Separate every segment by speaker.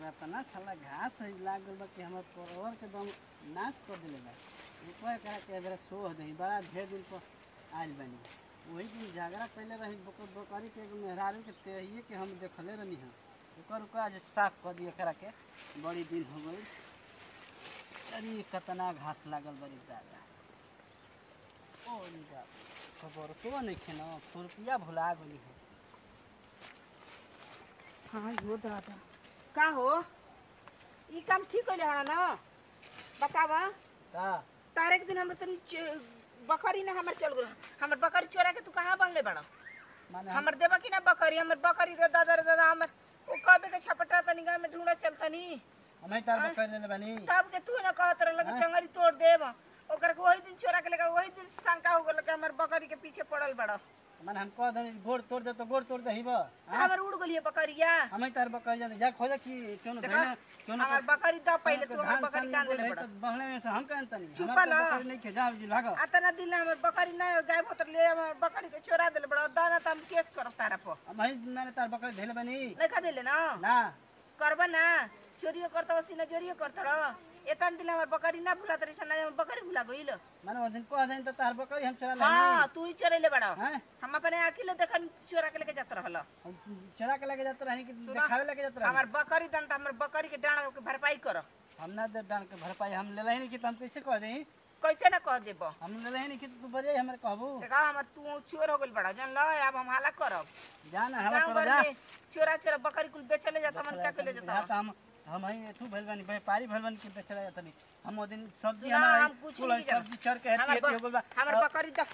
Speaker 1: एकरा तना साला घास है लाग गल बा कि हमर परवर के दम नाश कर देले बा ऊपर करा के बेरा सोह दही बड़ा ढेर दिन पर आइल बनी वही दिन झगड़ा कैले रही बकर बकरी के एगो मेहरारू के तेहिए के हम देखले रहनी हम ओकर ओकर आज साफ कर दिए करा के बड़ी दिन हो गई अरे कतना घास लागल बड़ी दादा ओ नी बाप खबर को नहीं खेना खुरपिया भुला गई है
Speaker 2: हाँ हो दादा का हो ई काम ठीक होले हड़ा ना बतावा
Speaker 1: का
Speaker 2: तारे के दिन हमर तनी च- बकरी ना हमर चल गेल हमर बकरी चोरा के तू कहाँ बनले बड़ा
Speaker 1: माने हम
Speaker 2: हमर देबा कि ना बकरी हमर बकरी रे दादा रे दादा हमर ओ कबे के छपटा तनी गाँव में ढूंढा चलतनी
Speaker 1: हमें तार बकर ले बनी
Speaker 2: तब के तू ना कहत रह लगे टंगरी तोड़ देब ओकर के वही दिन चोरा के लेगा वही दिन शंका हो गेल कि हमर बकरी के पीछे पड़ल बड़ा
Speaker 1: माने हम कह दे गोड़ तोड़ दे तो गोड़ तोड़ दही बा
Speaker 2: हमर उड़ गेलिए बकरिया
Speaker 1: हमें तार बकर जाने जा खोजे कि क्यों ना
Speaker 2: देखा,
Speaker 1: धइना क्यों ना
Speaker 2: हमर बकरी द पहले तू हमर बकरी कान
Speaker 1: बोले
Speaker 2: ले बड़ा
Speaker 1: बहले में से हम कहन तनी
Speaker 2: चुप
Speaker 1: हमार
Speaker 2: ला।
Speaker 1: तो बकरी नहीं के जाओ जी भागो
Speaker 2: आतना दिन हमर बकरी ना गायब होत ले हमर बकरी के चोरा देले बड़ा दाना त हम केस करब तारा पर
Speaker 1: अब हई माने तार बकर धइले बनी
Speaker 2: नहीं खा देले ना
Speaker 1: ना
Speaker 2: करबा ना चोरियो करता वसी ना चोरियो करता रह एतन दिन हमर बकरी ना भुला तरी सन हमर बकरी भुला गइल
Speaker 1: माने वो दिन कह देन तो तार बकरी हम चला
Speaker 2: हां
Speaker 1: ले
Speaker 2: तू ही चोरेले बड़ा
Speaker 1: हैं
Speaker 2: हम अपने आकिलो देखन चोरा के लेके जात रहल
Speaker 1: हम चला के लेके जाते रहनी कि
Speaker 2: सुना,
Speaker 1: दिखावे लेके जाते रहनी
Speaker 2: हमर बकरी दन त हमर बकरी के डांड के भरपाई कर
Speaker 1: हम ना दे डाल के भरपाई हम ले नहीं कि तो हम कैसे कह देही
Speaker 2: कैसे ना कह देब
Speaker 1: हम ले नहीं कि तू बजे हमरे कहबू
Speaker 2: देखा हमर तू चोर हो गइल बड़ा जन ल अब हम हाला करब
Speaker 1: जान हला
Speaker 2: गाँव
Speaker 1: कर
Speaker 2: घर
Speaker 1: जा
Speaker 2: में चोरा चोरा बकरी कुल बेचले जाता मन क्या के ले जाता
Speaker 1: बुझाता हम हम हई एथू भइल बानी व्यापारी भइल बानी कि बेचला जाता नहीं हम ओ दिन सब्जी
Speaker 2: सुना,
Speaker 1: हमारा
Speaker 2: हम कुछ नहीं जानत।
Speaker 1: सब्जी चढ़ के हेती
Speaker 2: हमर
Speaker 1: हेती हो
Speaker 2: ब-
Speaker 1: गइल बा
Speaker 2: हमर बकरी द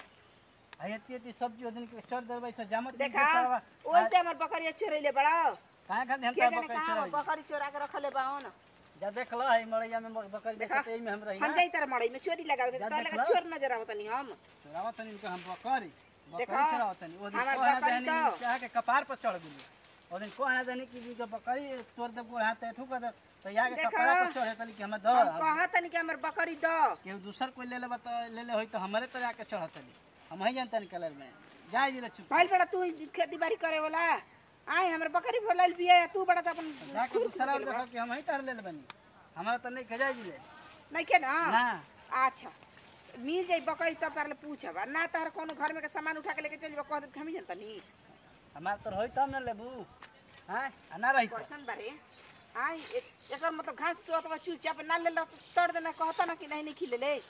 Speaker 1: हई हेती हेती सब्जी ओ दिन के चढ़ देबै से जामत
Speaker 2: देखा ओइसे हमर बकरी चोरैले बड़ा
Speaker 1: काहे खातिर हम
Speaker 2: के
Speaker 1: तार
Speaker 2: जाने
Speaker 1: बकरी
Speaker 2: कहाँ
Speaker 1: चढ़ाई
Speaker 2: बकरी चोरा के रखले बा न
Speaker 1: जा देख ल हई मरैया में बकरी
Speaker 2: देखा,
Speaker 1: बेचते में हम रही
Speaker 2: हम
Speaker 1: ना
Speaker 2: जाई तार मड़ई में चोरी लगावे के
Speaker 1: जा
Speaker 2: तोरा
Speaker 1: देख
Speaker 2: लगा
Speaker 1: लो।
Speaker 2: चोर नजर आवत नहीं हम
Speaker 1: चढ़ावत तनी के हम बकरी बकरी
Speaker 2: देखा,
Speaker 1: चढ़ावत तनी ओ दिन
Speaker 2: हमर
Speaker 1: को
Speaker 2: बकरी
Speaker 1: देहनी
Speaker 2: तो-
Speaker 1: चाह के कपार पर चढ़ गेली ओ दिन को आना देनी कि जो बकरी तोड़ दे गोड़ हाथ एथू कर दे तो या के
Speaker 2: देखा,
Speaker 1: कपार पर चढ़े तनी कि हम द
Speaker 2: हम कहत नहीं कि हमर बकरी द
Speaker 1: केहू दूसर कोई ले ले बता ले ले होई तो हमरे तो जाके चढ़त ली हम ही जानतन कलर में जाय जिले चुप
Speaker 2: भाई बड़ा तू खेती बाड़ी करे वाला आए हमर बकरी भोलाइल बिया तू बड़ा तो अपन
Speaker 1: जाके
Speaker 2: खुर
Speaker 1: दूसरा
Speaker 2: खुर
Speaker 1: देखो कि हम ही तार ले ले बनी हमरा तो नहीं खजाय जिले
Speaker 2: नहीं के ना
Speaker 1: ना
Speaker 2: अच्छा मिल जाई बकरी तब तार ले पूछब आ ना तार कोनो घर में के सामान उठा के लेके चल जब कह दे हम ही जानता नहीं
Speaker 1: हमार तो होई तब न लेबू हैं आ ना रही तो
Speaker 2: क्वेश्चन बारे आय एक- एकर मतलब घास सोत बा चुपचाप ना ले लो तो तोड़ देना कहता ना कि नहीं नहीं खिले ले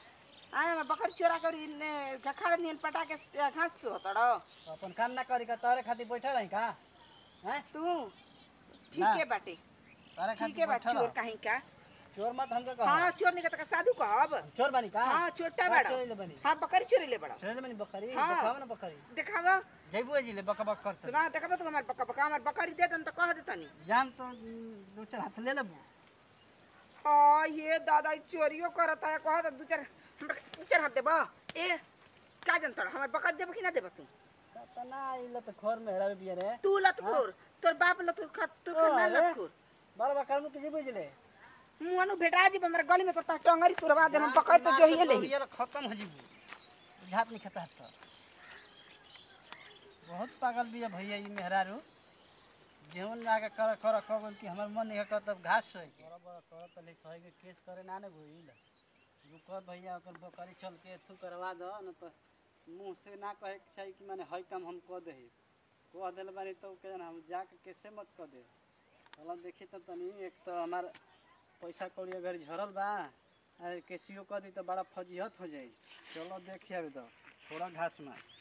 Speaker 2: आय हम बकर चोरा कर इने खखाड़ नियन पटा के स- घास सोत रो
Speaker 1: तो अपन काम ना करी का तारे खातिर बैठल रही का हैं
Speaker 2: तू ठीक
Speaker 1: ना।
Speaker 2: है बाटे
Speaker 1: तारे
Speaker 2: ठीक
Speaker 1: खातिर
Speaker 2: है बा
Speaker 1: बैठल
Speaker 2: चोर
Speaker 1: रह।
Speaker 2: कहीं का
Speaker 1: चोर मत हमके कह
Speaker 2: हाँ चोर नहीं का साधु कहब
Speaker 1: चोर बनी का
Speaker 2: हाँ छोटा
Speaker 1: का
Speaker 2: बड़ा
Speaker 1: चोरी ले बनी
Speaker 2: हाँ बकरी चोरी ले बड़ा
Speaker 1: चोरी ले बनी बकरी
Speaker 2: हाँ।
Speaker 1: देखाव ना बकरी
Speaker 2: देखावा
Speaker 1: जइबू जिले बक बक करत
Speaker 2: सुना देखा तो हमार बका बका हमार बकरी दे दन तो कह देता नहीं
Speaker 1: जान तो दो चार हाथ ले लेबू
Speaker 2: हाँ ये दादा ई चोरियो करता है कह दू चार हमरा के दू चार हाथ देबा ए का जनता हमार बकरी देबा कि ना देबा तू
Speaker 1: तना इले तो खोर में हेरावे बिया रे
Speaker 2: तू लतखोर तोर बाप लतखोर खा तू
Speaker 1: ओ,
Speaker 2: ना
Speaker 1: अरे।
Speaker 2: लतखोर
Speaker 1: बार बार कर्म के जइबू जिले
Speaker 2: मुआनु भेटा जी हमरा गली में तो ता टंगरी तुरवा दे हम बकरी तो जो ही ले
Speaker 1: ये खत्म हो जीबू झात नहीं खाता तो बहुत पागल बिया भैया ई मेहरारू जेवन लागे कर कर कगन कि हमर मन नहीं कर तब घास सोई के बड़ा बड़ा कर तले सही के केस करे ना ने भइल रुक भैया ओकर बकरी चल के एथू करवा दो न तो मुंह से ना कहे के चाहिए कि माने हई काम हम कह देही कह देल बानी तो के हम जाके कैसे मत कह दे चलो देखी तो तनी एक तो हमार पैसा कौड़ी अगर झरल बा अरे कैसियो कह दी तो बड़ा फजीहत हो जाई चलो देखिए अभी तो थोड़ा घास में